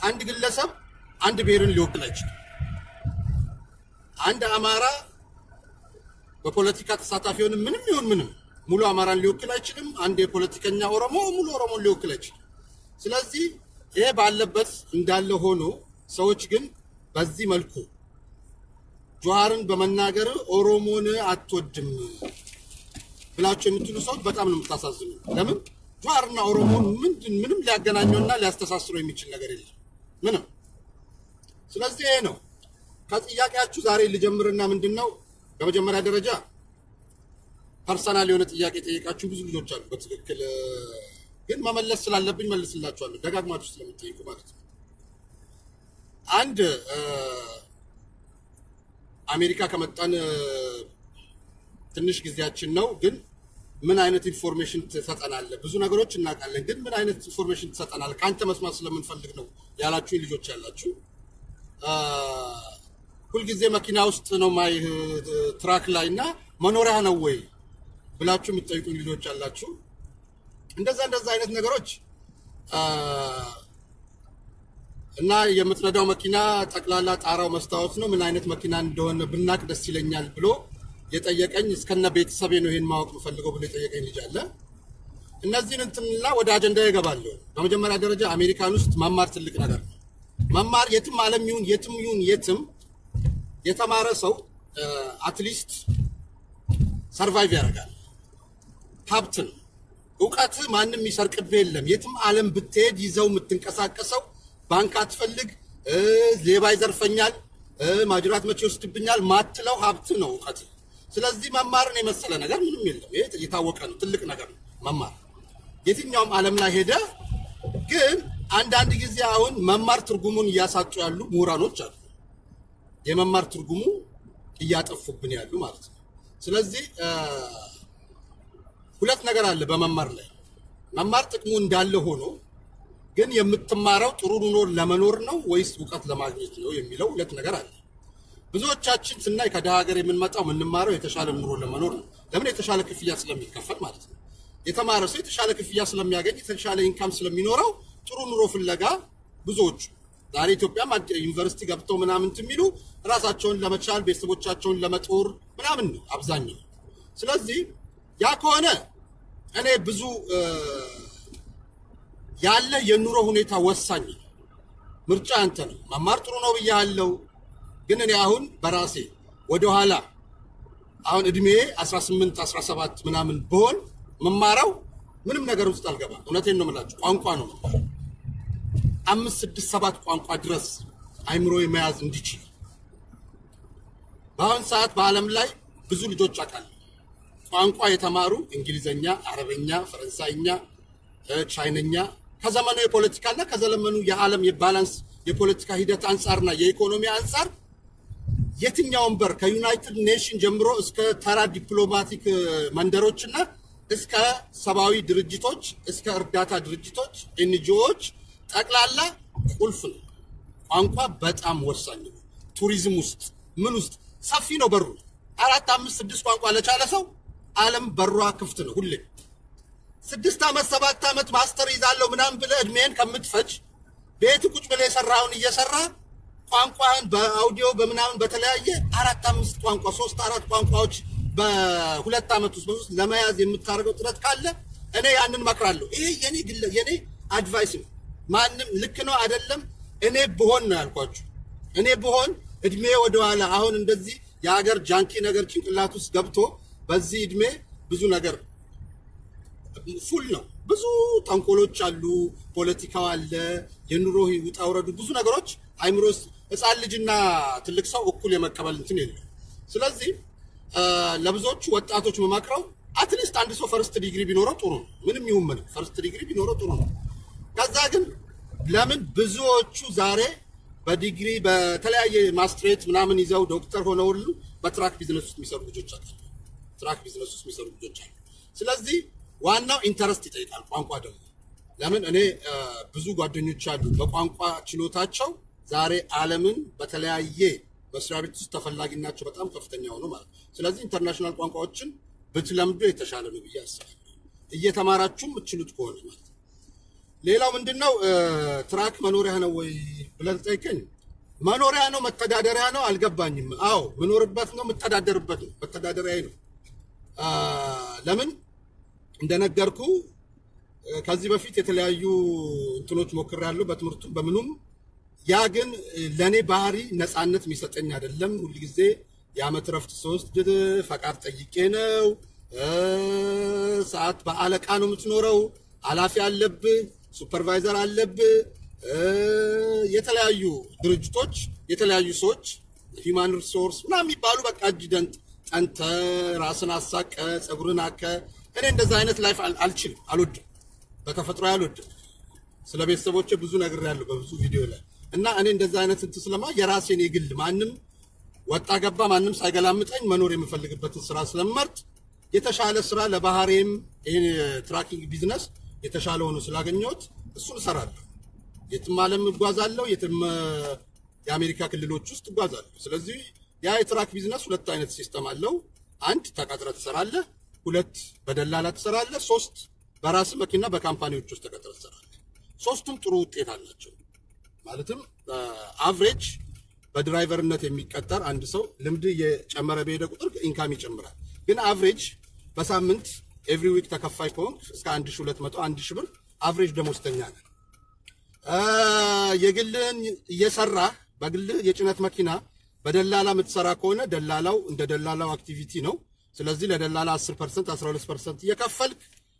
አንድ ግለሰብ አንድ ብሔርን ሊወክል አይችልም። አንድ አማራ በፖለቲካ ተሳታፊ ሆንም ምንም ይሁን ምንም ሙሉ አማራን ሊወክል አይችልም። አንድ የፖለቲከኛ ኦሮሞ ሙሉ ኦሮሞን ሊወክል አይችልም። ስለዚህ ይሄ ባለበት እንዳለ ሆኖ ሰዎች ግን በዚህ መልኩ ጀዋርን በመናገር ኦሮሞን አትወድም ብላችሁ የምትሉ ሰዎች በጣም ነው የምታሳዝኑ። ለምን ጀዋርና ኦሮሞን ምንድን ምንም ሊያገናኘውና ሊያስተሳስረው የሚችል ነገር የለም ምንም። ስለዚህ ይሄ ነው ከጥያቄያችሁ ዛሬ ልጀምርና ምንድን ነው በመጀመሪያ ደረጃ ፐርሰናል የሆነ ጥያቄ ጠየቃችሁ ብዙ ልጆች አሉ። በትክክል ግን መመለስ ስላለብኝ መልስላችኋለሁ፣ ደጋግማችሁ ስለምትጠይቁ ማለት ነው። አንድ አሜሪካ ከመጣን ትንሽ ጊዜያችን ነው፣ ግን ምን አይነት ኢንፎርሜሽን ትሰጠናለህ? ብዙ ነገሮች እናውቃለን፣ ግን ምን አይነት ኢንፎርሜሽን ትሰጠናለህ? ከአንተ መስማት ስለምንፈልግ ነው ያላችሁ ልጆች ያላችሁ ሁልጊዜ መኪና ውስጥ ነው ማይ ትራክ ላይ እና መኖሪያ ነው ወይ ብላችሁ የምትጠይቁኝ ልጆች አላችሁ። እንደዛ እንደዛ አይነት ነገሮች እና የምትነዳው መኪና ጠቅላላ ጣራው መስታወት ነው፣ ምን አይነት መኪና እንደሆነ ብናቅ ደስ ይለኛል ብሎ የጠየቀኝ እስከነ ቤተሰቤ ነው ይሄን ማወቅ የምፈልገው ብሎ የጠየቀኝ ልጅ አለ። እነዚህን እንትንላ ወደ አጀንዳ ይገባለሁ። በመጀመሪያ ደረጃ አሜሪካን ውስጥ መማር ትልቅ ነገር ነው። መማር የትም ዓለም ይሁን የትም ይሁን የትም የተማረ ሰው አትሊስት ሰርቫይቭ ያደርጋል። ሀብት ነው። እውቀት ማንም የሚሰርቅብህ የለም። የትም ዓለም ብትሄድ ይዘው የምትንቀሳቀሰው ባንክ አትፈልግ፣ ሌባ ይዘርፈኛል፣ ማጅራት መቼ ይወስድብኛል ማትለው ሀብት ነው እውቀት። ስለዚህ መማርን የመሰለ ነገር ምንም የለም። ይሄ የታወቀ ነው። ትልቅ ነገር ነው መማር። የትኛውም ዓለም ላይ ሄደ ግን አንዳንድ ጊዜ አሁን መማር ትርጉሙን እያሳጡ ያሉ ምሁራኖች አሉ። የመማር ትርጉሙ እያጠፉብን ያሉ ማለት ነው። ስለዚህ ሁለት ነገር አለ በመማር ላይ። መማር ጥቅሙ እንዳለ ሆኖ ግን የምትማረው ጥሩ ኑሮ ለመኖር ነው ወይስ እውቀት ለማግኘት ነው የሚለው ሁለት ነገር አለ። ብዙዎቻችን ስናይ ከደሃ ሀገር የምንመጣው የምንማረው የተሻለ ኑሮ ለመኖር ነው። ለምን? የተሻለ ክፍያ ስለሚከፈል ማለት ነው። የተማረ ሰው የተሻለ ክፍያ ስለሚያገኝ የተሻለ ኢንካም ስለሚኖረው ጥሩ ኑሮ ፍለጋ ብዙዎቹ ዛሬ ኢትዮጵያም ዩኒቨርሲቲ ገብተው ምናምን የሚሉ ራሳቸውን ለመቻል ቤተሰቦቻቸውን ለመጦር ምናምን ነው አብዛኛው። ስለዚህ ያ ከሆነ እኔ ብዙ ያለ የኑሮ ሁኔታ ወሳኝ ነው። ምርጫ አንተ ነው። መማር ጥሩ ነው ብያለሁ፣ ግን እኔ አሁን በራሴ ወደኋላ አሁን እድሜ 18 17 ምናምን ብሆን መማረው ምንም ነገር ውስጥ አልገባም። እውነቴን ነው የምላችሁ። ቋንቋ ነው አምስት ስድስት ሰባት ቋንቋ ድረስ አይምሮ መያዝ እንዲችል በአሁን ሰዓት በዓለም ላይ ብዙ ልጆች አውቃለሁ ቋንቋ የተማሩ እንግሊዘኛ፣ አረበኛ፣ ፈረንሳይኛ፣ ቻይነኛ ከዘመኑ የፖለቲካና ከዘመኑ የዓለም የባላንስ የፖለቲካ ሂደት አንጻርና የኢኮኖሚ አንጻር የትኛውን በር ከዩናይትድ ኔሽን ጀምሮ እስከ ተራ ዲፕሎማቲክ መንደሮችና እስከ ሰብአዊ ድርጅቶች እስከ እርዳታ ድርጅቶች ኤንጂኦዎች ጠቅላላ ቁልፍ ነው። ቋንቋ በጣም ወሳኝ ነው። ቱሪዝም ውስጥ ምን ውስጥ ሰፊ ነው በሩ። አራት አምስት ስድስት ቋንቋ ለቻለ ሰው ዓለም በሯ ክፍት ነው ሁሌ። ስድስት ዓመት ሰባት ዓመት ማስተር ይዛለሁ ምናምን ብለህ እድሜን ከምትፈጅ ቤት ቁጭ ብለህ የሰራውን እየሰራ ቋንቋን በአውዲዮ በምናምን በተለያየ አራት አምስት ቋንቋ ሶስት አራት ቋንቋዎች በሁለት ዓመት ውስጥ በውስጥ ለመያዝ የምታደርገው ጥረት ካለ እኔ ያንን መክራለሁ። ይሄ የኔ ግለ የኔ አድቫይስ ነው። ማንም ልክ ነው አይደለም። እኔ ብሆን ነው ያልኳችሁ። እኔ ብሆን እድሜ ወደኋላ አሁን እንደዚህ የሀገር ጃንኪ ነገር ጭንቅላት ውስጥ ገብቶ በዚህ እድሜ ብዙ ነገር ፉል ነው። ብዙ ተንኮሎች አሉ፣ ፖለቲካው አለ፣ የኑሮ ውጣ ውረዱ፣ ብዙ ነገሮች አይምሮ ውስጥ ህፃን ልጅና ትልቅ ሰው እኩል የመቀበል እንትን የለም። ስለዚህ ለብዙዎቹ ወጣቶች መማክረው አትሊስት አንድ ሰው ፈርስት ዲግሪ ቢኖረው ጥሩ ነው። ምንም ይሁን ምንም ፈርስት ዲግሪ ቢኖረው ጥሩ ነው። ከዛ ግን ለምን ብዙዎቹ ዛሬ በዲግሪ በተለያየ ማስትሬት ምናምን ይዘው ዶክተር ሆነው ሁሉ በትራክ ቢዝነስ ውስጥ የሚሰሩ ልጆች አሉ። ትራክ ቢዝነስ ውስጥ የሚሰሩ ልጆች አሉ። ስለዚህ ዋናው ኢንተረስት ይጠይቃል። ቋንቋ ደግሞ ለምን እኔ ብዙ ጓደኞች አሉ በቋንቋ ችሎታቸው ዛሬ ዓለምን በተለያየ መስሪያ ቤት ውስጥ ተፈላጊናቸው በጣም ከፍተኛ ሆኖ ማለት ነው። ስለዚህ ኢንተርናሽናል ቋንቋዎችን ብትለምዱ የተሻለ ነው ብዬ አስባለሁ። እየተማራችሁ የምትችሉት ከሆነ ማለት ነው። ሌላው ምንድን ነው እ፣ ትራክ መኖሪያ ነው ወይ ብለን ጠይቀኝ። መኖሪያ ነው መተዳደሪያ ነው አልገባኝም። አዎ ምኖርበት ነው የምተዳደርበት ነው መተዳደሪያ ነው። አ፣ ለምን እንደነገርኩ እ፣ ከዚህ በፊት የተለያዩ እንትኖች ሞክሬያለሁ በትምህርቱም በምኑም። ያ ግን እ፣ ለእኔ ባህሪ ነፃነት የሚሰጠኝ አይደለም። ሁልጊዜ የዓመት ረፍት ስወስድ ፈቃድ ጠይቄ ነው። እ፣ ሰዓት በአለቃ ነው የምትኖረው። ኃላፊ አለብህ፣ ሱፐርቫይዘር አለብህ። እ፣ የተለያዩ ድርጅቶች የተለያዩ ሰዎች ሂውማን ሪሶርስ ምናምን የሚባሉ በቃ እጅ ደንጥ ጠንተ ራስን አሳቀ ፀጉርን አከ እኔ እንደዛ አይነት ላይፍ አል- አልችልም፣ አልወድም፣ በተፈጥሮ አልወድም። ስለ ቤተሰቦቼ ብዙ ነግሬያለሁ በብዙ ቪዲዮ ላይ እና እኔ እንደዛ አይነት እንትን ስለማ የራሴን የግል ማንም ወጣ ገባ ማንም ሳይገላምጠኝ መኖር የምፈልግበትን ስራ ስለመርጥ የተሻለ ስራ ለባህሬም ይህን የትራኪንግ ቢዝነስ የተሻለ ሆኖ ስላገኘሁት እሱን እሰራለሁ። የትም ዓለም እጓዛለሁ፣ የትም እ፣ የአሜሪካ ክልሎች ውስጥ እጓዛለሁ። ስለዚህ ያ የትራክ ቢዝነስ ሁለት አይነት ሲስተም አለው። አንድ ተቀጥረ ትሰራለህ፣ ሁለት በደላላ ትሰራለህ፣ ሶስት በራስ መኪና በካምፓኒዎች ውስጥ ተቀጥረ ትሰራለህ። ሶስቱም ጥሩ ውጤት አላቸው። ማለትም አቭሬጅ በድራይቨርነት የሚቀጠር አንድ ሰው ልምድ እየጨመረ በሄደ ቁጥር ኢንካም ይጨምራል። ግን አቭሬጅ በሳምንት ኤቭሪ ዊክ ተከፋይ ከሆንክ እስከ 1200 1000 ብር አቭሬጅ ደሞዝተኛ ነህ። አ፣ የግልህን እየሰራ በግልህ የጭነት መኪና በደላላ የምትሰራ ከሆነ ደላላው እንደ ደላላው አክቲቪቲ ነው። ስለዚህ ለደላላ 10% 12% እየከፈልክ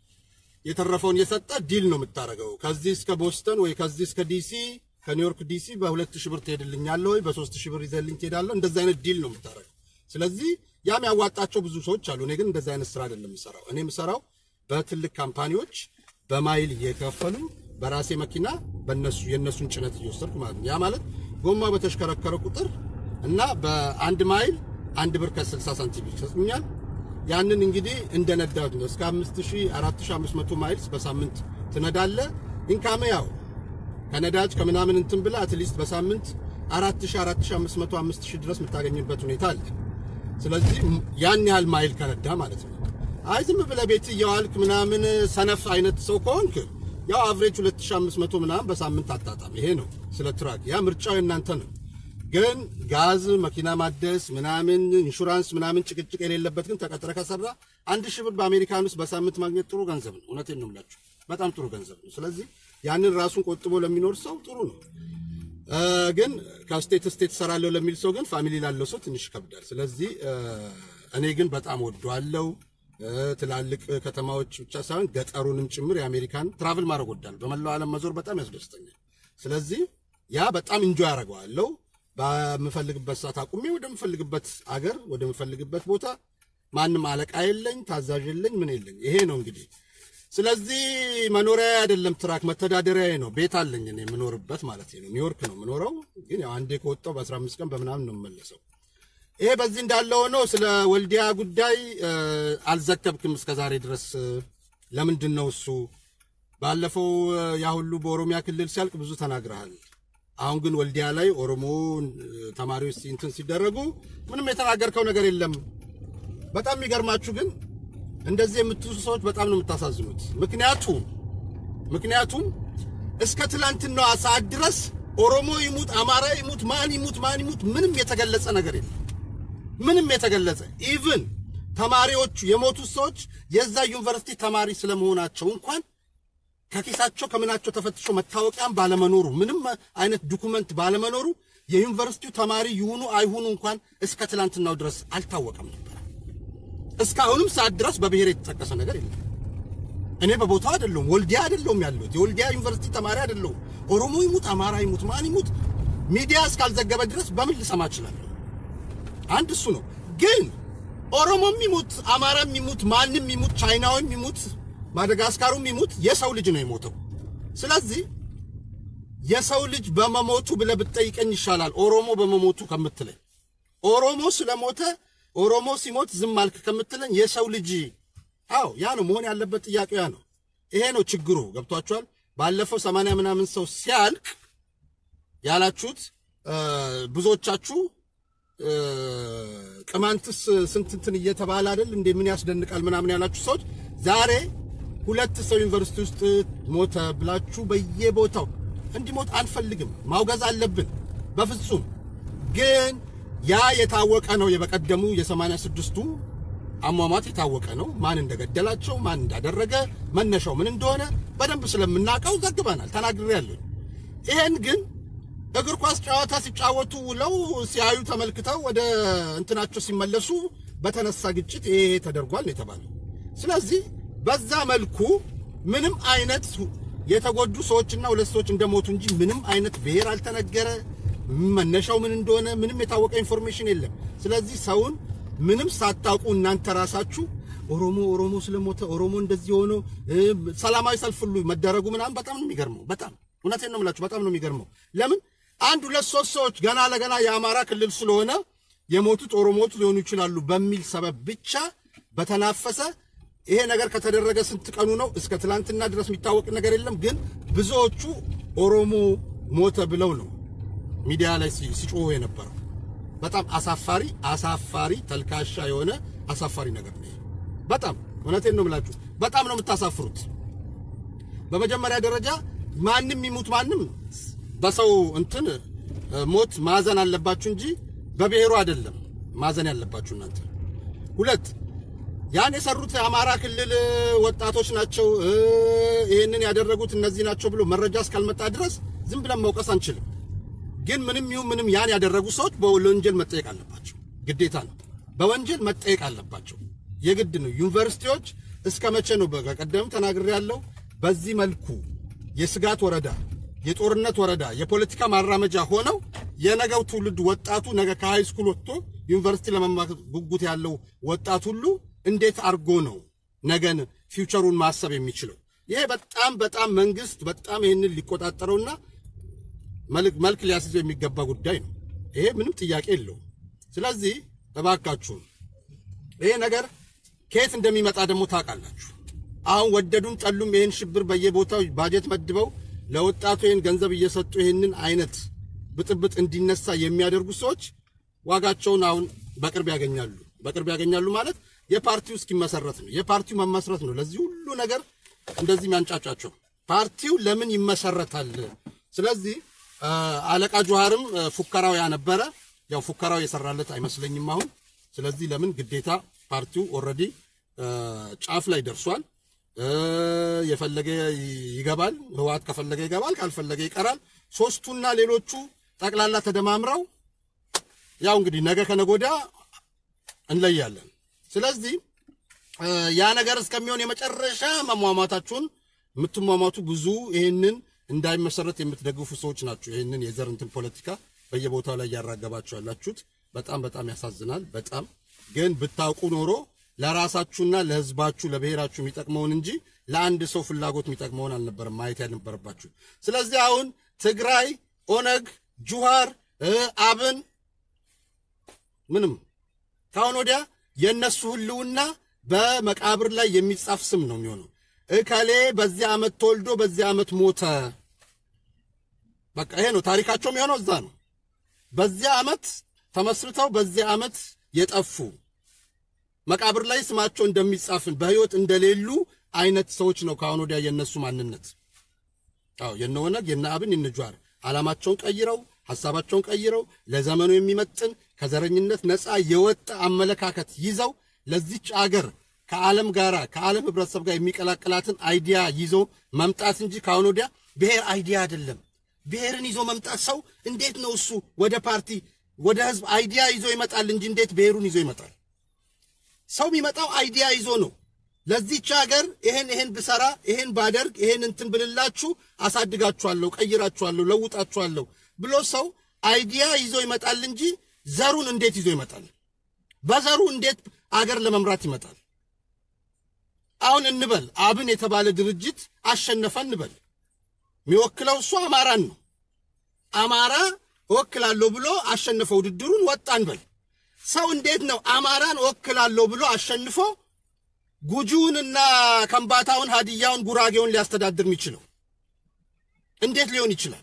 የተረፈውን የሰጠ ዲል ነው የምታደርገው። ከዚህ እስከ ቦስተን ወይ ከዚህ እስከ ዲሲ ከኒውዮርክ ዲሲ በሁለት ሺህ ብር ትሄድልኛለህ ወይ በሶስት ሺህ ብር ይዘልኝ ትሄዳለህ። እንደዚህ አይነት ዲል ነው የምታደርገው። ስለዚህ ያም ያዋጣቸው ብዙ ሰዎች አሉ። እኔ ግን እንደዚህ አይነት ስራ አይደለም የምሰራው። እኔ የምሰራው በትልቅ ካምፓኒዎች በማይል እየከፈሉ በራሴ መኪና በነሱ የነሱን ጭነት እየወሰድኩ ማለት ነው። ያ ማለት ጎማ በተሽከረከረ ቁጥር እና በአንድ ማይል አንድ ብር ከ60 ሳንቲም ይሰጡኛል። ያንን እንግዲህ እንደ ነዳጅ ነው። እስከ 5000 4500 ማይልስ በሳምንት ትነዳለ። ኢንካም ያው ከነዳጅ ከምናምን እንትን ብላ አትሊስት በሳምንት 4000 4500 5000 ድረስ የምታገኝበት ሁኔታ አለ። ስለዚህ ያን ያህል ማይል ከነዳ ማለት ነው። አይ ዝም ብለህ ቤት እየዋልክ ምናምን ሰነፍ አይነት ሰው ከሆንክ ያው አቭሬጅ 2500 ምናምን በሳምንት አጣጣም። ይሄ ነው ስለ ትራክ። ያ ምርጫው የእናንተ ነው። ግን ጋዝ መኪና ማደስ ምናምን ኢንሹራንስ ምናምን ጭቅጭቅ የሌለበት ግን ተቀጥረ ከሰራ አንድ ሺህ ብር በአሜሪካን ውስጥ በሳምንት ማግኘት ጥሩ ገንዘብ ነው። እውነቴን ነው የምላችሁ፣ በጣም ጥሩ ገንዘብ ነው። ስለዚህ ያንን ራሱን ቆጥቦ ለሚኖር ሰው ጥሩ ነው። እ፣ ግን ከስቴት ስቴት እሰራለሁ ለሚል ሰው ግን ፋሚሊ ላለው ሰው ትንሽ ይከብዳል። ስለዚህ እ፣ እኔ ግን በጣም ወደዋለሁ። እ፣ ትላልቅ ከተማዎች ብቻ ሳይሆን ገጠሩንም ጭምር የአሜሪካን ትራቭል ማድረግ ወዳለሁ። በመላው ዓለም መዞር በጣም ያስደስተኛል። ስለዚህ ያ በጣም እንጆ ያደርገዋለሁ። በምፈልግበት ሰዓት አቁሜ ወደምፈልግበት አገር ወደምፈልግበት ቦታ ማንም አለቃ የለኝ፣ ታዛዥ የለኝ፣ ምን የለኝ። ይሄ ነው እንግዲህ። ስለዚህ መኖሪያ አይደለም ትራክ መተዳደሪያ ነው። ቤት አለኝ እኔ የምኖርበት ማለት ነው። ኒውዮርክ ነው የምኖረው፣ ግን ያው አንዴ ከወጣው በ15 ቀን በምናምን ነው የምመለሰው። ይሄ በዚህ እንዳለ ሆኖ ስለ ወልዲያ ጉዳይ እ፣ አልዘገብክም እስከዛሬ ድረስ እ፣ ለምንድን ነው እሱ? ባለፈው እ፣ ያ ሁሉ በኦሮሚያ ክልል ሲያልቅ ብዙ ተናግረሃል። አሁን ግን ወልዲያ ላይ ኦሮሞ እ፣ ተማሪዎች እንትን ሲደረጉ ምንም የተናገርከው ነገር የለም። በጣም የሚገርማችሁ ግን እንደዚህ የምትሉ ሰዎች በጣም ነው የምታሳዝኑት። ምክንያቱም ምክንያቱም እስከ ትላንትናዋ ሰዓት ድረስ ኦሮሞ ይሙት አማራ ይሙት ማን ይሙት ማን ይሙት ምንም የተገለጸ ነገር የለም። ምንም የተገለጸ ኢቭን ተማሪዎቹ የሞቱት ሰዎች የዛ ዩኒቨርሲቲ ተማሪ ስለመሆናቸው እንኳን ከኪሳቸው ከምናቸው ተፈትሾ መታወቂያም ባለመኖሩ ምንም አይነት ዶኩመንት ባለመኖሩ የዩኒቨርሲቲው ተማሪ ይሁኑ አይሁኑ እንኳን እስከ ትላንትናው ድረስ አልታወቀም ነበር። እስካሁንም ሰዓት ድረስ በብሔር የተጠቀሰ ነገር የለም። እኔ በቦታው አይደለሁም፣ ወልዲያ አይደለሁም ያለሁት፣ የወልዲያ ዩኒቨርሲቲ ተማሪ አይደለሁም። ኦሮሞ ይሙት አማራ ይሙት ማን ይሙት ሚዲያ እስካልዘገበ ድረስ በምን ልሰማ እችላለሁ? አንድ እሱ ነው። ግን ኦሮሞም ይሙት አማራም ይሙት ማንም ይሙት ቻይናውም ይሙት ማደጋስካሩም ይሙት የሰው ልጅ ነው የሞተው። ስለዚህ የሰው ልጅ በመሞቱ ብለህ ብትጠይቀኝ ይሻላል ኦሮሞ በመሞቱ ከምትለኝ። ኦሮሞ ስለሞተ ኦሮሞ ሲሞት ዝም አልክ ከምትለኝ የሰው ልጅ አዎ፣ ያ ነው መሆን ያለበት ጥያቄው ያ ነው። ይሄ ነው ችግሩ። ገብቷችኋል? ባለፈው ሰማንያ ምናምን ሰው ሲያልቅ ያላችሁት እ፣ ብዙዎቻችሁ እ፣ ቅማንትስ ስንት እንትን እየተባለ አይደል እንዴ ምን ያስደንቃል ምናምን ያላችሁ ሰዎች ዛሬ ሁለት ሰው ዩኒቨርሲቲ ውስጥ ሞተ ብላችሁ በየቦታው እንዲሞት አንፈልግም። ማውገዝ አለብን በፍጹም ግን ያ የታወቀ ነው። የበቀደሙ የሰማንያ ስድስቱ አሟሟት የታወቀ ነው። ማን እንደገደላቸው ማን እንዳደረገ መነሻው ምን እንደሆነ በደንብ ስለምናውቀው ዘግበናል፣ ተናግሬያለሁ። ይሄን ግን እግር ኳስ ጨዋታ ሲጫወቱ ውለው ሲያዩ ተመልክተው ወደ እንትናቸው ሲመለሱ በተነሳ ግጭት ይሄ ተደርጓል ነው የተባለው። ስለዚህ በዛ መልኩ ምንም አይነት የተጎዱ ሰዎችና ሁለት ሰዎች እንደሞቱ እንጂ ምንም አይነት ብሔር አልተነገረ፣ መነሻው ምን እንደሆነ ምንም የታወቀ ኢንፎርሜሽን የለም። ስለዚህ ሰውን ምንም ሳታውቁ እናንተ ራሳችሁ ኦሮሞ ኦሮሞ ስለሞተ ኦሮሞ እንደዚህ ሆኖ ሰላማዊ ሰልፍ ሁሉ መደረጉ ምናምን በጣም ነው የሚገርመው። በጣም እውነቴን ነው የምላችሁ፣ በጣም ነው የሚገርመው። ለምን አንድ ሁለት ሶስት ሰዎች ገና ለገና የአማራ ክልል ስለሆነ የሞቱት ኦሮሞዎች ሊሆኑ ይችላሉ በሚል ሰበብ ብቻ በተናፈሰ ይሄ ነገር ከተደረገ ስንት ቀኑ ነው? እስከ ትላንትና ድረስ የሚታወቅ ነገር የለም። ግን ብዙዎቹ ኦሮሞ ሞተ ብለው ነው ሚዲያ ላይ ሲጮሁ የነበረው። በጣም አሳፋሪ አሳፋሪ ተልካሻ የሆነ አሳፋሪ ነገር ነው። በጣም እውነቴን ነው የምላችሁ፣ በጣም ነው የምታሳፍሩት። በመጀመሪያ ደረጃ ማንም ይሙት ማንም በሰው እንትን ሞት ማዘን አለባችሁ እንጂ በብሔሩ አይደለም ማዘን ያለባችሁ እናንተ። ሁለት ያን የሰሩት የአማራ ክልል ወጣቶች ናቸው፣ ይህንን ያደረጉት እነዚህ ናቸው ብሎ መረጃ እስካልመጣ ድረስ ዝም ብለን መውቀስ አንችልም። ግን ምንም ይሁን ምንም ያን ያደረጉ ሰዎች በወንጀል መጠየቅ አለባቸው፣ ግዴታ ነው። በወንጀል መጠየቅ አለባቸው፣ የግድ ነው። ዩኒቨርሲቲዎች እስከ መቼ ነው? በቀደም ተናግሬ ያለው በዚህ መልኩ የስጋት ወረዳ፣ የጦርነት ወረዳ፣ የፖለቲካ ማራመጃ ሆነው የነገው ትውልድ ወጣቱ ነገ ከሃይ ስኩል ወጥቶ ዩኒቨርሲቲ ለመማር ጉጉት ያለው ወጣት ሁሉ እንዴት አድርጎ ነው ነገን ፊውቸሩን ማሰብ የሚችለው? ይሄ በጣም በጣም መንግስት በጣም ይህንን ሊቆጣጠረውና መልክ ሊያስይዘው የሚገባ ጉዳይ ነው። ይሄ ምንም ጥያቄ የለውም። ስለዚህ እባካችሁ ይሄ ነገር ከየት እንደሚመጣ ደግሞ ታውቃላችሁ። አሁን ወደዱም ጠሉም ይህን ሽብር በየቦታው ባጀት መድበው ለወጣቱ ይህን ገንዘብ እየሰጡ ይህንን አይነት ብጥብጥ እንዲነሳ የሚያደርጉ ሰዎች ዋጋቸውን አሁን በቅርብ ያገኛሉ። በቅርብ ያገኛሉ ማለት የፓርቲው እስኪመሰረት ነው። የፓርቲው መመስረት ነው ለዚህ ሁሉ ነገር እንደዚህ የሚያንጫጫቸው። ፓርቲው ለምን ይመሰረታል? ስለዚህ አለቃ ጆሃርም ፉከራው ያነበረ ያው ፉከራው የሰራለት አይመስለኝም አሁን። ስለዚህ ለምን ግዴታ ፓርቲው ኦልሬዲ ጫፍ ላይ ደርሷል። የፈለገ ይገባል፣ ህወሓት ከፈለገ ይገባል፣ ካልፈለገ ይቀራል። ሶስቱና ሌሎቹ ጠቅላላ ተደማምረው ያው እንግዲህ ነገ ከነጎዳ እንለያለን። ስለዚህ ያ ነገር እስከሚሆን የመጨረሻ መሟሟታችሁን የምትሟሟቱ ብዙ ይህንን እንዳይመሰረት የምትደግፉ ሰዎች ናቸው። ይህንን የዘር እንትን ፖለቲካ በየቦታው ላይ እያራገባችሁ ያላችሁት በጣም በጣም ያሳዝናል። በጣም ግን ብታውቁ ኖሮ ለራሳችሁና ለህዝባችሁ ለብሔራችሁ የሚጠቅመውን እንጂ ለአንድ ሰው ፍላጎት የሚጠቅመውን አልነበረም ማየት ያልነበረባችሁ። ስለዚህ አሁን ትግራይ፣ ኦነግ፣ ጁሃር፣ አብን ምንም ካሁን ወዲያ የእነሱ ህልውና በመቃብር ላይ የሚጻፍ ስም ነው የሚሆነው። እከሌ በዚህ ዓመት ተወልዶ በዚህ ዓመት ሞተ። በቃ ይሄ ነው ታሪካቸው የሚሆነው እዛ ነው። በዚህ ዓመት ተመስርተው በዚህ ዓመት የጠፉ መቃብር ላይ ስማቸው እንደሚጻፍን በህይወት እንደሌሉ አይነት ሰዎች ነው ከአሁን ወዲያ የነሱ ማንነት። አዎ የነ ኦነግ የነ አብን የነ ጁሃር ዓላማቸውን ቀይረው ሐሳባቸውን ቀይረው ለዘመኑ የሚመጥን ከዘረኝነት ነፃ የወጣ አመለካከት ይዘው ለዚች አገር ከዓለም ጋር ከዓለም ህብረተሰብ ጋር የሚቀላቀላትን አይዲያ ይዞ መምጣት እንጂ ከአሁን ወዲያ ብሔር አይዲያ አይደለም። ብሔርን ይዞ መምጣት ሰው እንዴት ነው እሱ ወደ ፓርቲ ወደ ህዝብ አይዲያ ይዞ ይመጣል እንጂ እንዴት ብሔሩን ይዞ ይመጣል? ሰው የሚመጣው አይዲያ ይዞ ነው። ለዚች ሀገር ይሄን ይሄን ብሰራ ይሄን ባደርግ ይሄን እንትን ብልላችሁ አሳድጋችኋለሁ፣ ቀይራችኋለሁ፣ ለውጣችኋለሁ ብሎ ሰው አይዲያ ይዞ ይመጣል እንጂ ዘሩን እንዴት ይዞ ይመጣል? በዘሩ እንዴት አገር ለመምራት ይመጣል? አሁን እንበል አብን የተባለ ድርጅት አሸነፈ እንበል። የሚወክለው እሱ አማራን ነው። አማራ እወክላለሁ ብሎ አሸነፈ ውድድሩን ወጣ እንበል። ሰው እንዴት ነው አማራን እወክላለሁ ብሎ አሸንፎ ጉጂውንና ከምባታውን፣ ሀዲያውን፣ ጉራጌውን ሊያስተዳድር የሚችለው እንዴት ሊሆን ይችላል?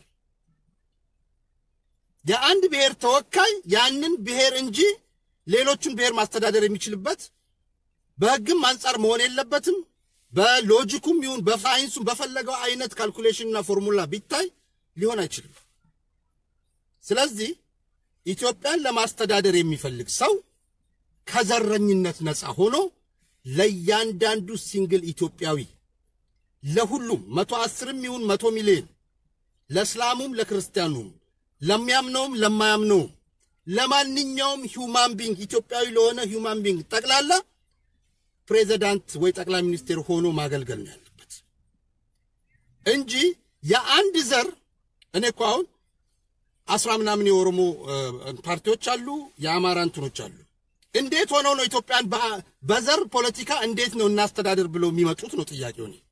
የአንድ ብሔር ተወካይ ያንን ብሔር እንጂ ሌሎቹን ብሔር ማስተዳደር የሚችልበት በሕግም አንጻር መሆን የለበትም። በሎጂኩም ይሁን በሳይንሱም በፈለገው አይነት ካልኩሌሽንና ፎርሙላ ቢታይ ሊሆን አይችልም። ስለዚህ ኢትዮጵያን ለማስተዳደር የሚፈልግ ሰው ከዘረኝነት ነፃ ሆኖ ለእያንዳንዱ ሲንግል ኢትዮጵያዊ ለሁሉም መቶ አስርም ይሁን መቶ ሚሊዮን ለእስላሙም ለክርስቲያኑም ለሚያምነውም ለማያምነውም ለማንኛውም ሂውማን ቢንግ ኢትዮጵያዊ ለሆነ ሂውማን ቢንግ ጠቅላላ ፕሬዚዳንት ወይ ጠቅላይ ሚኒስቴር ሆኖ ማገልገል ነው ያለበት እንጂ የአንድ ዘር እኔ እኮ አሁን አስራ ምናምን የኦሮሞ ፓርቲዎች አሉ፣ የአማራ እንትኖች አሉ። እንዴት ሆነው ነው ኢትዮጵያን በዘር ፖለቲካ እንዴት ነው እናስተዳደር ብለው የሚመጡት ነው ጥያቄው። እኔ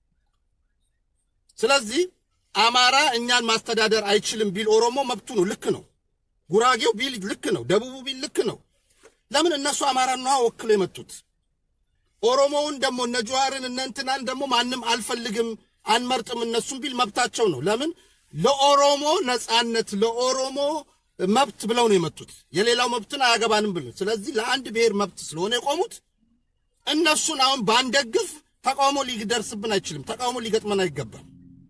ስለዚህ አማራ እኛን ማስተዳደር አይችልም ቢል ኦሮሞ መብቱ ነው፣ ልክ ነው። ጉራጌው ቢል ልክ ነው፣ ደቡቡ ቢል ልክ ነው። ለምን እነሱ አማራን ነዋ ወክለው የመጡት። ኦሮሞውን ደግሞ እነ ጀዋርን እነ እንትናን ደግሞ ማንም አልፈልግም አንመርጥም እነሱም ቢል መብታቸው ነው። ለምን ለኦሮሞ ነጻነት ለኦሮሞ መብት ብለው ነው የመጡት። የሌላው መብትን አያገባንም ብለው ስለዚህ ለአንድ ብሔር መብት ስለሆነ የቆሙት እነሱን አሁን ባንደግፍ ተቃውሞ ሊደርስብን አይችልም። ተቃውሞ ሊገጥመን አይገባም።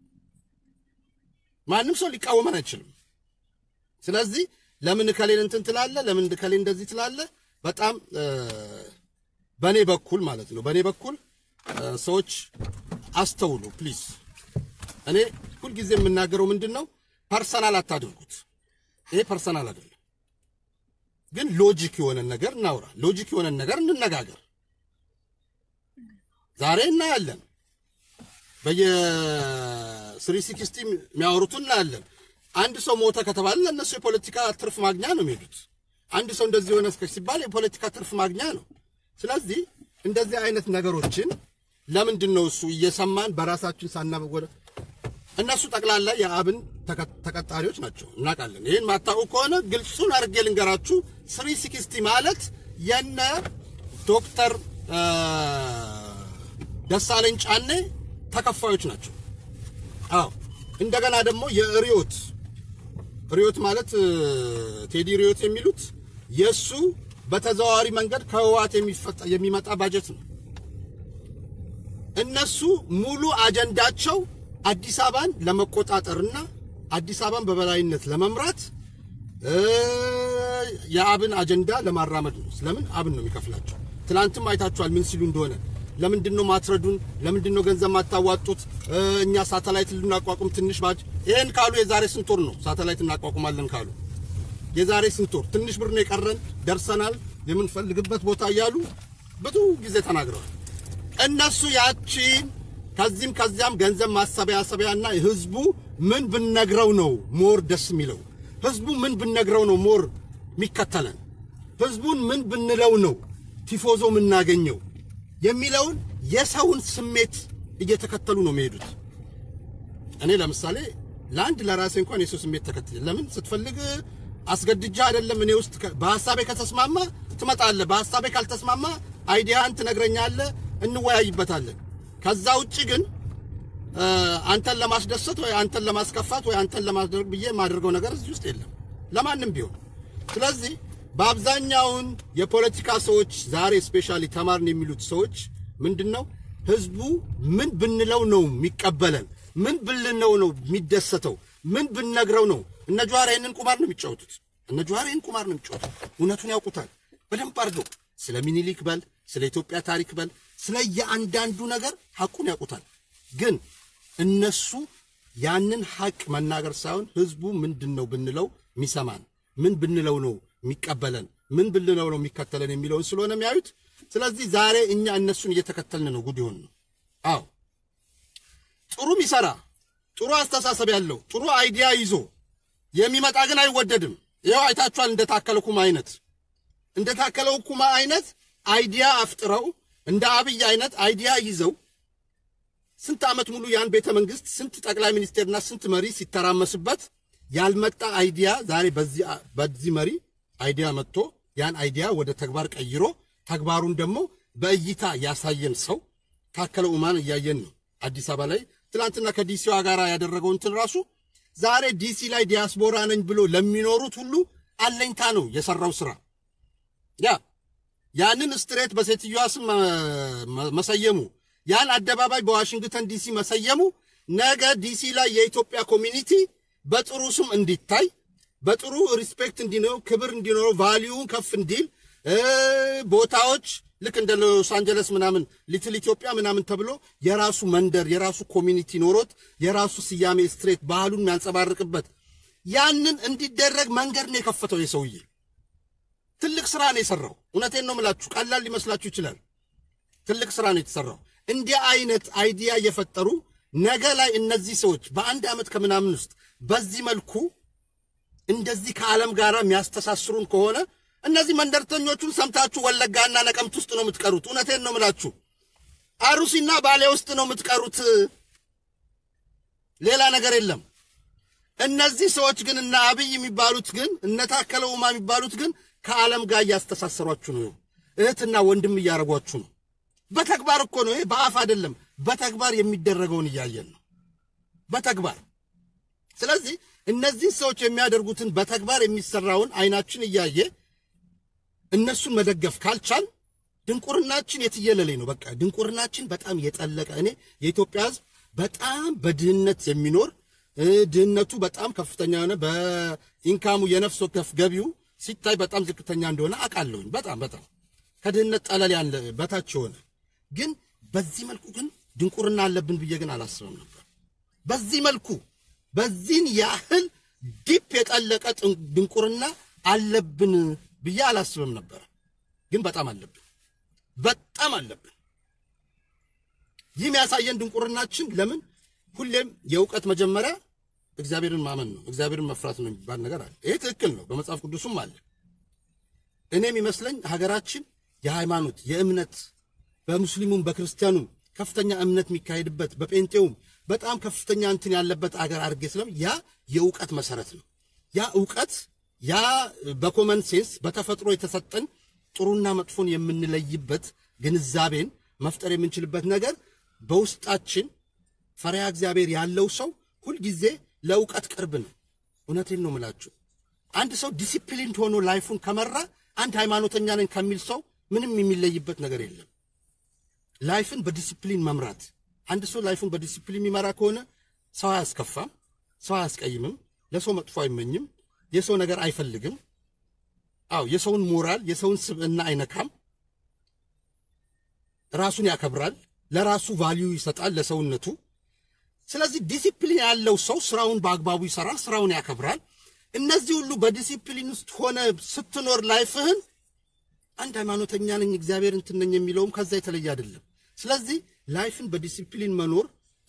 ማንም ሰው ሊቃወመን አይችልም። ስለዚህ ለምን እከሌን እንትን ትላለ፣ ለምን እከሌ እንደዚህ ትላለ? በጣም በእኔ በኩል ማለት ነው በእኔ በኩል ሰዎች አስተውሉ ፕሊዝ። እኔ ሁልጊዜ የምናገረው ምንድን ነው፣ ፐርሰናል አታድርጉት። ይሄ ፐርሰናል አይደለም፣ ግን ሎጂክ የሆነን ነገር እናውራ፣ ሎጂክ የሆነን ነገር እንነጋገር። ዛሬ እናያለን፣ በየስሪ ሲክስቲ የሚያወሩትን እናያለን። አንድ ሰው ሞተ ከተባለ ለእነሱ የፖለቲካ ትርፍ ማግኛ ነው የሚሄዱት። አንድ ሰው እንደዚህ የሆነ ሲባል የፖለቲካ ትርፍ ማግኛ ነው። ስለዚህ እንደዚህ አይነት ነገሮችን ለምንድን ነው እሱ እየሰማን በራሳችን ሳናወደ እነሱ ጠቅላላ የአብን ተቀጣሪዎች ናቸው፣ እናውቃለን። ይህን ማታውቁ ከሆነ ግልጹን አድርጌ ልንገራችሁ። ስሪ ሲክስቲ ማለት የነ ዶክተር ደሳለኝ ጫኔ ተከፋዮች ናቸው። አዎ እንደገና ደግሞ የሪዮት ሪዮት ማለት ቴዲ ሪዮት የሚሉት የእሱ በተዘዋዋሪ መንገድ ከህወሓት የሚመጣ ባጀት ነው። እነሱ ሙሉ አጀንዳቸው አዲስ አበባን ለመቆጣጠርና አዲስ አበባን በበላይነት ለመምራት የአብን አጀንዳ ለማራመድ ነው። ስለምን አብን ነው የሚከፍላቸው። ትላንትም አይታችኋል ምን ሲሉ እንደሆነ። ለምንድን ነው ማትረዱን? ለምንድን ነው ገንዘብ ማታዋጡት? እኛ ሳተላይት ልናቋቁም ትንሽ ባጅ ይሄን ካሉ የዛሬ ስንት ወር ነው ሳተላይት እናቋቁማለን ካሉ የዛሬ ስንት ወር ትንሽ ብር ነው የቀረን፣ ደርሰናል የምንፈልግበት ቦታ እያሉ ብዙ ጊዜ ተናግረዋል። እነሱ ያቺን ከዚህም ከዚያም ገንዘብ ማሰባሰቢያና ህዝቡ ምን ብነግረው ነው ሞር ደስ የሚለው? ህዝቡ ምን ብነግረው ነው ሞር የሚከተለን? ህዝቡን ምን ብንለው ነው ቲፎዞ የምናገኘው የሚለውን የሰውን ስሜት እየተከተሉ ነው የሚሄዱት። እኔ ለምሳሌ ለአንድ ለራሴ እንኳን የሰው ስሜት ተከትል ለምን ስትፈልግ አስገድጃ አይደለም እኔ ውስጥ በሐሳቤ ከተስማማ ትመጣለህ፣ በሐሳቤ ካልተስማማ አይዲያን ትነግረኛለህ፣ እንወያይበታለን። ከዛ ውጭ ግን አንተን ለማስደሰት ወይ አንተን ለማስከፋት ወይ አንተን ለማድረግ ብዬ የማደርገው ነገር እዚህ ውስጥ የለም ለማንም ቢሆን። ስለዚህ በአብዛኛውን የፖለቲካ ሰዎች ዛሬ ስፔሻሊ ተማርን የሚሉት ሰዎች ምንድን ነው ህዝቡ ምን ብንለው ነው የሚቀበለን? ምን ብልነው ነው የሚደሰተው? ምን ብንነግረው ነው? እነ ጀዋር ይህንን ቁማር ነው የሚጫወቱት። እነ ጀዋር ይህን ቁማር ነው የሚጫወቱት። እውነቱን ያውቁታል በደንብ አድርገው። ስለ ሚኒሊክ በል ስለ ኢትዮጵያ ታሪክ በል ስለ የአንዳንዱ ነገር ሐቁን ያውቁታል። ግን እነሱ ያንን ሐቅ መናገር ሳይሆን ህዝቡ ምንድን ነው ብንለው የሚሰማን፣ ምን ብንለው ነው የሚቀበለን፣ ምን ብንለው ነው የሚከተለን የሚለውን ስለሆነ የሚያዩት። ስለዚህ ዛሬ እኛ እነሱን እየተከተልን ነው ጉድ ይሆን ነው። አዎ ጥሩ ሚሰራ ጥሩ አስተሳሰብ ያለው ጥሩ አይዲያ ይዞ የሚመጣ ግን አይወደድም። ይኸው አይታችኋል። እንደታከለ ኩማ አይነት እንደታከለው ኩማ አይነት አይዲያ አፍጥረው እንደ አብይ አይነት አይዲያ ይዘው ስንት ዓመት ሙሉ ያን ቤተ መንግስት ስንት ጠቅላይ ሚኒስቴርና ስንት መሪ ሲተራመስበት ያልመጣ አይዲያ ዛሬ በዚህ በዚህ መሪ አይዲያ መጥቶ ያን አይዲያ ወደ ተግባር ቀይሮ ተግባሩን ደግሞ በእይታ ያሳየን ሰው ታከለ ኡማን እያየን ነው። አዲስ አበባ ላይ ትናንትና ከዲሲዋ ጋር ያደረገው እንትን ራሱ ዛሬ ዲሲ ላይ ዲያስፖራ ነኝ ብሎ ለሚኖሩት ሁሉ አለኝታ ነው የሰራው ስራ ያ ያንን ስትሬት በሴትዮዋ ስም መሰየሙ ያን አደባባይ በዋሽንግተን ዲሲ መሰየሙ ነገ ዲሲ ላይ የኢትዮጵያ ኮሚኒቲ በጥሩ ስም እንዲታይ በጥሩ ሪስፔክት እንዲኖረው ክብር እንዲኖረው ቫሊዩን ከፍ እንዲል ቦታዎች ልክ እንደ ሎስ አንጀለስ ምናምን ሊትል ኢትዮጵያ ምናምን ተብሎ የራሱ መንደር የራሱ ኮሚኒቲ ኖሮት የራሱ ስያሜ ስትሬት ባህሉን የሚያንጸባርቅበት ያንን እንዲደረግ መንገድ ነው የከፈተው የሰውዬ። ትልቅ ስራ ነው የሰራው። እውነቴን ነው የምላችሁ፣ ቀላል ሊመስላችሁ ይችላል። ትልቅ ስራ ነው የተሰራው። እንዲህ አይነት አይዲያ እየፈጠሩ ነገ ላይ እነዚህ ሰዎች በአንድ ዓመት ከምናምን ውስጥ በዚህ መልኩ እንደዚህ ከዓለም ጋር የሚያስተሳስሩን ከሆነ እነዚህ መንደርተኞቹን ሰምታችሁ ወለጋና ነቀምት ውስጥ ነው የምትቀሩት። እውነቴን ነው የምላችሁ፣ አሩሲና ባሌ ውስጥ ነው የምትቀሩት። ሌላ ነገር የለም። እነዚህ ሰዎች ግን እነ አብይ የሚባሉት ግን እነ ታከለ ኡማ የሚባሉት ግን ከዓለም ጋር እያስተሳሰሯችሁ ነው። እህትና ወንድም እያደረጓችሁ ነው። በተግባር እኮ ነው። ይሄ በአፍ አይደለም፣ በተግባር የሚደረገውን እያየን ነው። በተግባር ስለዚህ እነዚህ ሰዎች የሚያደርጉትን በተግባር የሚሰራውን አይናችን እያየ እነሱን መደገፍ ካልቻል ድንቁርናችን የትየለሌ ነው። በቃ ድንቁርናችን በጣም የጠለቀ እኔ የኢትዮጵያ ሕዝብ በጣም በድህነት የሚኖር ድህነቱ በጣም ከፍተኛ የሆነ በኢንካሙ የነፍስ ወከፍ ገቢው ሲታይ በጣም ዝቅተኛ እንደሆነ አውቃለሁኝ። በጣም በጣም ከድህነት ጠለል ያለ በታች የሆነ ግን በዚህ መልኩ ግን ድንቁርና አለብን ብዬ ግን አላስብም ነበር። በዚህ መልኩ በዚህን ያህል ዲፕ የጠለቀ ድንቁርና አለብን ብዬ አላስብም ነበር። ግን በጣም አለብን፣ በጣም አለብን። ይህ የሚያሳየን ድንቁርናችን ለምን ሁሌም የእውቀት መጀመሪያ እግዚአብሔርን ማመን ነው፣ እግዚአብሔርን መፍራት ነው የሚባል ነገር አለ። ይሄ ትክክል ነው፣ በመጽሐፍ ቅዱስም አለ። እኔ የሚመስለኝ ሀገራችን የሃይማኖት የእምነት በሙስሊሙም በክርስቲያኑም ከፍተኛ እምነት የሚካሄድበት በጴንጤውም በጣም ከፍተኛ እንትን ያለበት አገር አድርጌ ስለም ያ የእውቀት መሰረት ነው። ያ እውቀት ያ በኮመን ሴንስ በተፈጥሮ የተሰጠን ጥሩና መጥፎን የምንለይበት ግንዛቤን መፍጠር የምንችልበት ነገር በውስጣችን ፈሪሃ እግዚአብሔር ያለው ሰው ሁልጊዜ ለእውቀት ቅርብ ነው። እውነቴን ነው ምላችሁ። አንድ ሰው ዲሲፕሊን ሆኖ ላይፉን ከመራ አንድ ሃይማኖተኛ ነኝ ከሚል ሰው ምንም የሚለይበት ነገር የለም። ላይፍን በዲሲፕሊን መምራት አንድ ሰው ላይፉን በዲሲፕሊን የሚመራ ከሆነ ሰው አያስከፋም፣ ሰው አያስቀይምም፣ ለሰው መጥፎ አይመኝም፣ የሰው ነገር አይፈልግም። አዎ የሰውን ሞራል የሰውን ስብዕና አይነካም። ራሱን ያከብራል፣ ለራሱ ቫልዩ ይሰጣል ለሰውነቱ። ስለዚህ ዲሲፕሊን ያለው ሰው ስራውን በአግባቡ ይሰራል፣ ስራውን ያከብራል። እነዚህ ሁሉ በዲሲፕሊን ውስጥ ሆነ ስትኖር ላይፍህን አንድ ሃይማኖተኛ ነኝ እግዚአብሔር እንትን ነኝ የሚለውም ከዛ የተለየ አይደለም። ስለዚህ ላይፍን በዲሲፕሊን መኖር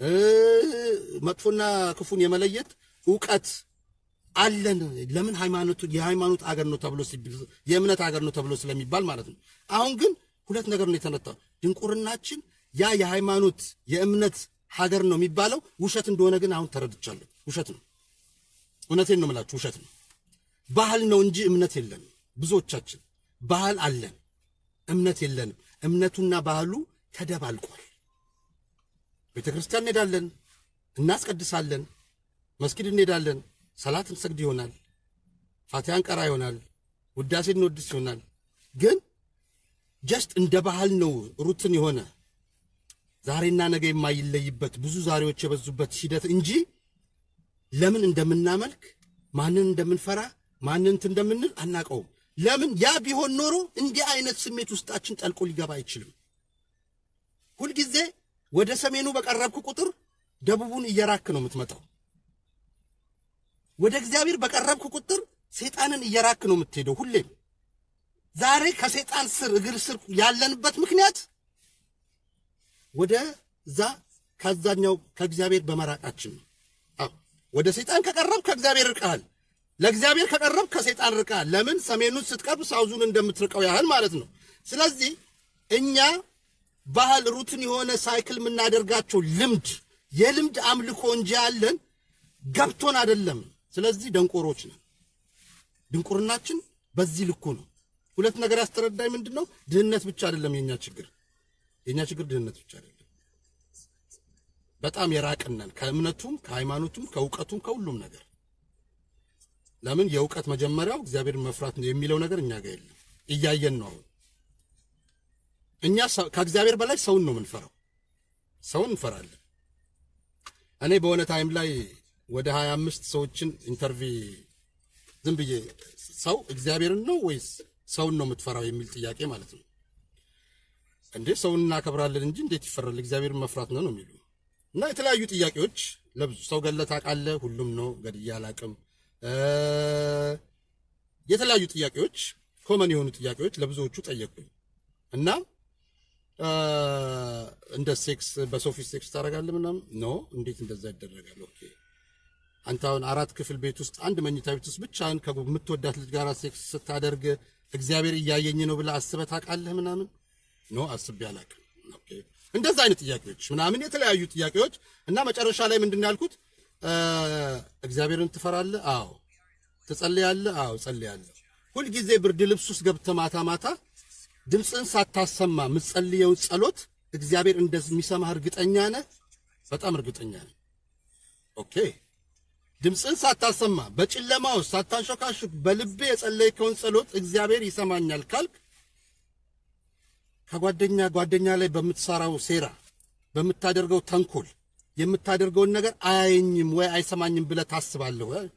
መጥፎና ክፉን የመለየት እውቀት አለን። ለምን ሃይማኖቱ የሃይማኖት አገር ነው ተብሎ የእምነት አገር ነው ተብሎ ስለሚባል ማለት ነው። አሁን ግን ሁለት ነገር ነው የተነታው። ድንቁርናችን ያ የሃይማኖት የእምነት ሀገር ነው የሚባለው ውሸት እንደሆነ ግን አሁን ተረድቻለሁ። ውሸት ነው። እውነቴን ነው የምላችሁ፣ ውሸት ነው። ባህል ነው እንጂ እምነት የለንም። ብዙዎቻችን ባህል አለን፣ እምነት የለንም። እምነቱና ባህሉ ተደባልቋል። ቤተ ክርስቲያን እንሄዳለን፣ እናስቀድሳለን፣ መስጊድ እንሄዳለን፣ ሰላት እንሰግድ ይሆናል፣ ፋቲሃን ቀራ ይሆናል፣ ውዳሴ እንወድስ ይሆናል። ግን ጀስት እንደ ባህል ነው ሩትን የሆነ ዛሬና ነገ የማይለይበት ብዙ ዛሬዎች የበዙበት ሂደት እንጂ ለምን እንደምናመልክ ማንን እንደምንፈራ ማንን እንትን እንደምንል አናቀውም። ለምን ያ ቢሆን ኖሮ እንዲህ አይነት ስሜት ውስጣችን ጠልቆ ሊገባ አይችልም። ሁልጊዜ ወደ ሰሜኑ በቀረብክ ቁጥር ደቡቡን እየራክ ነው የምትመጣው። ወደ እግዚአብሔር በቀረብክ ቁጥር ሰይጣንን እየራክ ነው የምትሄደው። ሁሌም ዛሬ ከሰይጣን ስር እግር ስር ያለንበት ምክንያት ወደ ዛ ከዛኛው ከእግዚአብሔር በመራቃችን ነው። አዎ ወደ ሰይጣን ከቀረብ ከእግዚአብሔር ርቀሃል። ለእግዚአብሔር ከቀረብ ከሰይጣን ርቀሃል። ለምን ሰሜኑን ስትቀርብ ሳውዙን እንደምትርቀው ያህል ማለት ነው። ስለዚህ እኛ ባህል ሩትን የሆነ ሳይክል የምናደርጋቸው ልምድ የልምድ አምልኮ እንጂ ያለን ገብቶን አይደለም። ስለዚህ ደንቆሮች ነን። ድንቁርናችን በዚህ ልኩ ነው። ሁለት ነገር ያስተረዳኝ ምንድን ነው? ድህነት ብቻ አይደለም የኛ ችግር። የኛ ችግር ድህነት ብቻ አይደለም። በጣም የራቅነን ከእምነቱም ከሃይማኖቱም ከእውቀቱም ከሁሉም ነገር። ለምን የእውቀት መጀመሪያው እግዚአብሔርን መፍራት ነው የሚለው ነገር እኛ ጋር የለም። እያየን ነው አሁን እኛ ከእግዚአብሔር በላይ ሰውን ነው የምንፈራው። ሰውን እንፈራለን። እኔ በሆነ ታይም ላይ ወደ 25 ሰዎችን ኢንተርቪ ዝም ብዬ ሰው እግዚአብሔርን ነው ወይስ ሰውን ነው የምትፈራው የሚል ጥያቄ ማለት ነው። እንዴ ሰውን እናከብራለን እንጂ እንዴት ይፈራል? እግዚአብሔርን መፍራት ነው ነው የሚሉ እና የተለያዩ ጥያቄዎች ለብዙ ሰው ገለህ ታውቃለህ? ሁሉም ነው ገድዬ አላውቅም። የተለያዩ ጥያቄዎች ኮመን የሆኑ ጥያቄዎች ለብዙዎቹ ጠየቁኝ እና እንደ ሴክስ በሰው ፊት ሴክስ ታደርጋለህ ምናምን ኖ እንዴት እንደዛ ይደረጋል? ኦኬ አንተ አሁን አራት ክፍል ቤት ውስጥ አንድ መኝታ ቤት ውስጥ ብቻህን ከምትወዳት ልጅ ጋር ሴክስ ስታደርግ እግዚአብሔር እያየኝ ነው ብለህ አስበህ ታውቃለህ? ምናምን ኖ አስቤ አላውቅም። ኦኬ እንደዛ አይነት ጥያቄዎች ምናምን የተለያዩ ጥያቄዎች እና መጨረሻ ላይ ምንድን ነው ያልኩት? እግዚአብሔርን ትፈራለህ? አዎ። ትጸልያለህ? አዎ ጸልያለሁ። ሁልጊዜ ብርድ ልብስ ውስጥ ገብተህ ማታ ማታ ድምፅን ሳታሰማ የምትጸልየውን ጸሎት እግዚአብሔር እንደሚሰማህ እርግጠኛ ነህ? በጣም እርግጠኛ ነህ። ኦኬ ድምፅን ሳታሰማ በጨለማ ውስጥ ሳታንሾካሹክ በልቤ የጸለይከውን ጸሎት እግዚአብሔር ይሰማኛል ካልክ ከጓደኛ ጓደኛ ላይ በምትሰራው ሴራ በምታደርገው ተንኮል የምታደርገውን ነገር አያየኝም ወይ አይሰማኝም ብለህ ታስባለህ ወይ?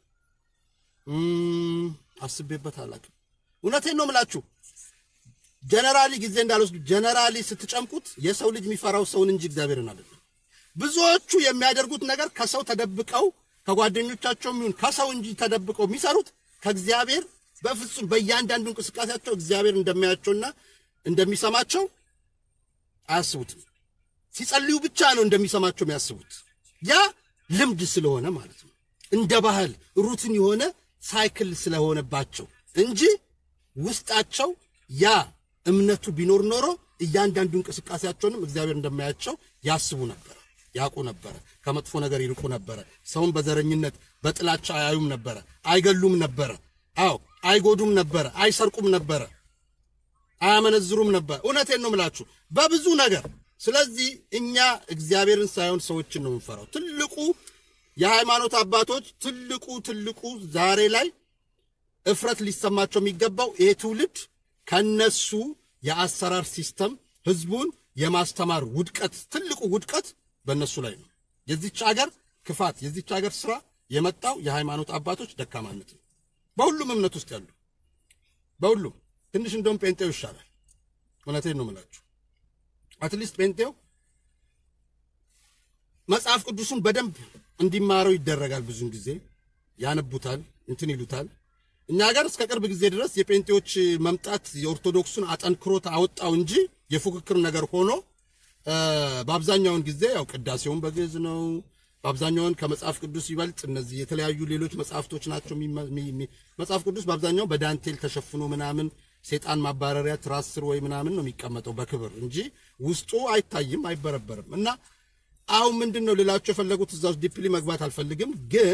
አስቤበት አላውቅም። እውነቴን ነው የምላችሁ። ጀነራሊ ጊዜ እንዳልወስዱ ጀነራሊ ስትጨምቁት የሰው ልጅ የሚፈራው ሰውን እንጂ እግዚአብሔርን አይደለም። ብዙዎቹ የሚያደርጉት ነገር ከሰው ተደብቀው ከጓደኞቻቸው ይሁን ከሰው እንጂ ተደብቀው የሚሰሩት ከእግዚአብሔር በፍጹም በእያንዳንዱ እንቅስቃሴያቸው እግዚአብሔር እንደሚያያቸውና እንደሚሰማቸው አያስቡትም። ሲጸልዩ ብቻ ነው እንደሚሰማቸው የሚያስቡት። ያ ልምድ ስለሆነ ማለት ነው። እንደ ባህል ሩትን የሆነ ሳይክል ስለሆነባቸው እንጂ ውስጣቸው ያ እምነቱ ቢኖር ኖሮ እያንዳንዱ እንቅስቃሴያቸውንም እግዚአብሔር እንደማያቸው ያስቡ ነበረ፣ ያውቁ ነበረ፣ ከመጥፎ ነገር ይርቁ ነበረ፣ ሰውን በዘረኝነት በጥላቻ አያዩም ነበረ፣ አይገሉም ነበረ፣ አዎ አይጎዱም ነበረ፣ አይሰርቁም ነበረ፣ አያመነዝሩም ነበር። እውነቴን ነው ምላችሁ በብዙ ነገር። ስለዚህ እኛ እግዚአብሔርን ሳይሆን ሰዎችን ነው የምንፈራው። ትልቁ የሃይማኖት አባቶች ትልቁ ትልቁ ዛሬ ላይ እፍረት ሊሰማቸው የሚገባው ይሄ ትውልድ ከነሱ የአሰራር ሲስተም ህዝቡን የማስተማር ውድቀት ትልቁ ውድቀት በእነሱ ላይ ነው። የዚች ሀገር ክፋት የዚች ሀገር ስራ የመጣው የሃይማኖት አባቶች ደካማነት ነው። በሁሉም እምነት ውስጥ ያሉ በሁሉም ትንሽ እንደውም ጴንጤው ይሻላል። እውነቴን ነው የምላችሁ። አትሊስት ጴንጤው መጽሐፍ ቅዱሱን በደንብ እንዲማረው ይደረጋል። ብዙን ጊዜ ያነቡታል፣ እንትን ይሉታል። እኛ ሀገር እስከ ቅርብ ጊዜ ድረስ የጴንጤዎች መምጣት የኦርቶዶክሱን አጠንክሮት አወጣው እንጂ የፉክክር ነገር ሆኖ በአብዛኛውን ጊዜ ያው ቅዳሴውን በግዕዝ ነው። በአብዛኛውን ከመጽሐፍ ቅዱስ ይበልጥ እነዚህ የተለያዩ ሌሎች መጽሐፍቶች ናቸው። መጽሐፍ ቅዱስ በአብዛኛው በዳንቴል ተሸፍኖ ምናምን ሴጣን ማባረሪያ ትራስ ስር ወይ ምናምን ነው የሚቀመጠው በክብር እንጂ ውስጡ አይታይም፣ አይበረበርም። እና አሁን ምንድን ነው ልላቸው የፈለጉት እዛ ውስጥ ዲፕሊ መግባት አልፈልግም፣ ግን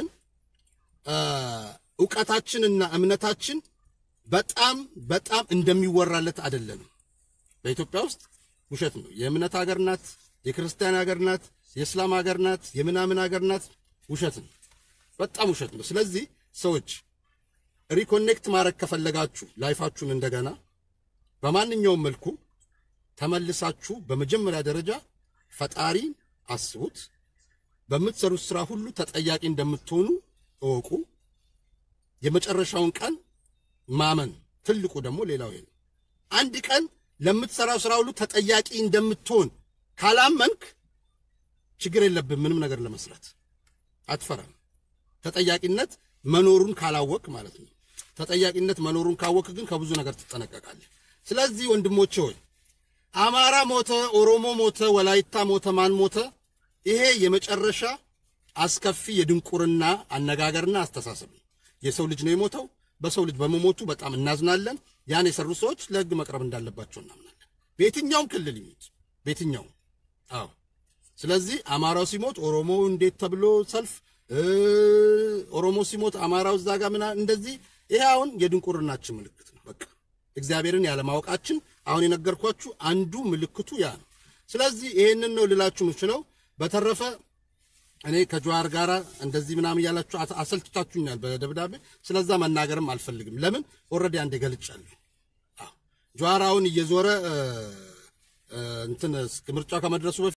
እውቀታችንና እምነታችን በጣም በጣም እንደሚወራለት አይደለንም። በኢትዮጵያ ውስጥ ውሸት ነው። የእምነት ሀገር ናት፣ የክርስቲያን ሀገር ናት፣ የእስላም ሀገር ናት፣ የምናምን ሀገር ናት። ውሸት ነው፣ በጣም ውሸት ነው። ስለዚህ ሰዎች ሪኮኔክት ማድረግ ከፈለጋችሁ ላይፋችሁን እንደገና በማንኛውም መልኩ ተመልሳችሁ በመጀመሪያ ደረጃ ፈጣሪ አስቡት። በምትሰሩት ስራ ሁሉ ተጠያቂ እንደምትሆኑ እወቁ። የመጨረሻውን ቀን ማመን ትልቁ ደግሞ ሌላው ይሄ ነው። አንድ ቀን ለምትሰራው ስራ ሁሉ ተጠያቂ እንደምትሆን ካላመንክ ችግር የለብን ምንም ነገር ለመስራት አትፈራም። ተጠያቂነት መኖሩን ካላወቅ ማለት ነው። ተጠያቂነት መኖሩን ካወቅ ግን ከብዙ ነገር ትጠነቀቃለህ። ስለዚህ ወንድሞቼ ሆይ አማራ ሞተ፣ ኦሮሞ ሞተ፣ ወላይታ ሞተ፣ ማን ሞተ፣ ይሄ የመጨረሻ አስከፊ የድንቁርና አነጋገርና አስተሳሰብ ነው። የሰው ልጅ ነው የሞተው። በሰው ልጅ በመሞቱ በጣም እናዝናለን። ያን የሰሩ ሰዎች ለሕግ መቅረብ እንዳለባቸው እናምናለን። በየትኛውም ክልል ይሞት በየትኛውም አዎ። ስለዚህ አማራው ሲሞት ኦሮሞ እንዴት ተብሎ ሰልፍ ኦሮሞ ሲሞት አማራው እዛ ጋር ምና እንደዚህ ይሄ አሁን የድንቁርናችን ምልክት ነው። በቃ እግዚአብሔርን ያለማወቃችን አሁን የነገርኳችሁ አንዱ ምልክቱ ያ ነው። ስለዚህ ይሄንን ነው ልላችሁ የምችለው። በተረፈ እኔ ከጀዋር ጋር እንደዚህ ምናምን እያላችሁ አሰልችታችሁኛል በደብዳቤ። ስለዛ መናገርም አልፈልግም። ለምን ኦልሬዲ አንዴ ገልጫለሁ። ጀዋር አሁን እየዞረ እንትን ምርጫው ከመድረሱ በፊት